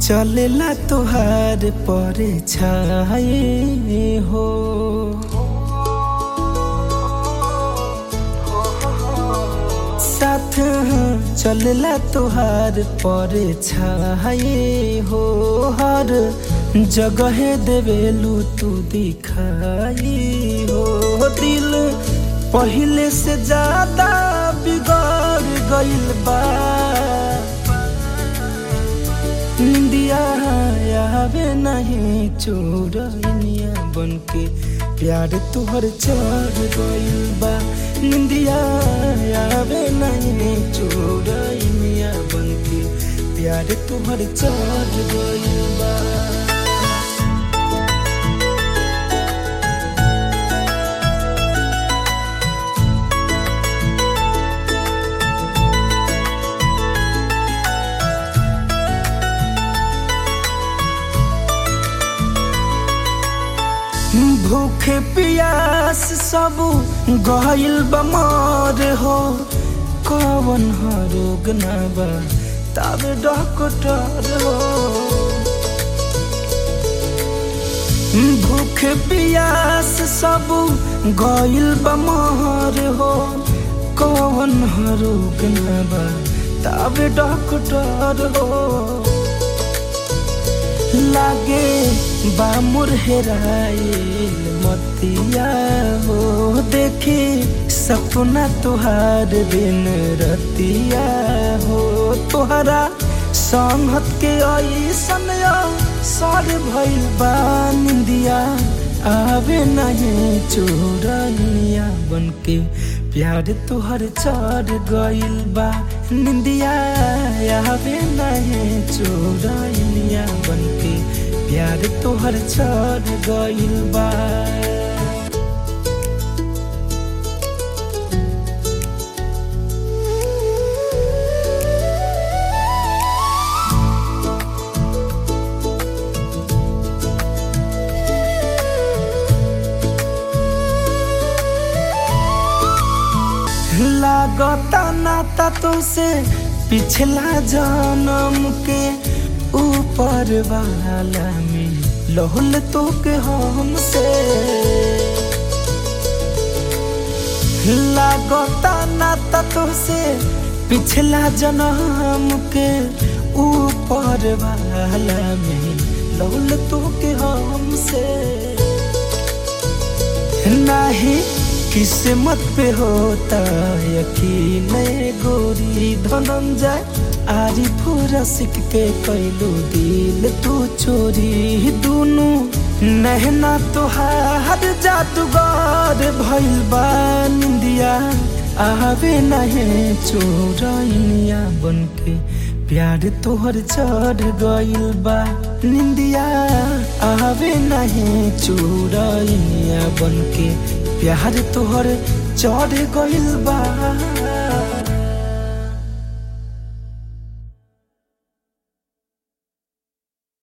चलेला तोहार पर छाए हो साथ चलेला तोहार पर छाए हो हर जगह देवेलू तू दिखाई हो दिल पहले से ज्यादा बिगड़ गइल बा निंदिया आवे नहीं चोरनिया बन के प्यार तुहर चढ़ गइल बा निंदिया आवे नहीं चोरनिया बन के प्यार तुहर चढ़ गइल बा भूखे पियास सब गइल बमर हो कवन रोग ना बा तब डॉक्टर हो भूखे पियास सब गइल बमर हो कवन रोग ना बा तब डॉक्टर हो लागे बामुर हेराइल मतिया हो देखी सपना तुहार दिन रतिया हो तुहरा संगत के ऐसन सर भइल बा निंदिया आवे नहीं चोरनिया बन के प्यार तुहर चढ़ गइल बा निंदिया आवे नहीं चोरनिया बन के प्यार तुहर चढ़ गइल बा लागता नाता तुसे पिछला जन्म के ऊपर वाला में लहुल तो के हमसे लागता नाता तुसे पिछला जन्म के ऊपर वाला में लहुल तो के हमसे नहीं किस्मत पे होता यकीन गोरी धनंजय आरी पूरा सिक के कैलू दिल तू चोरी दुनू नहना तोहार जादूगर भइल बा निंदिया आवे नहीं चोरनिया बन के प्यार तोहर चढ़ गइल बा निंदिया आवे नहीं चोरनिया बन के प्यार तोहर चढ़ गइल बा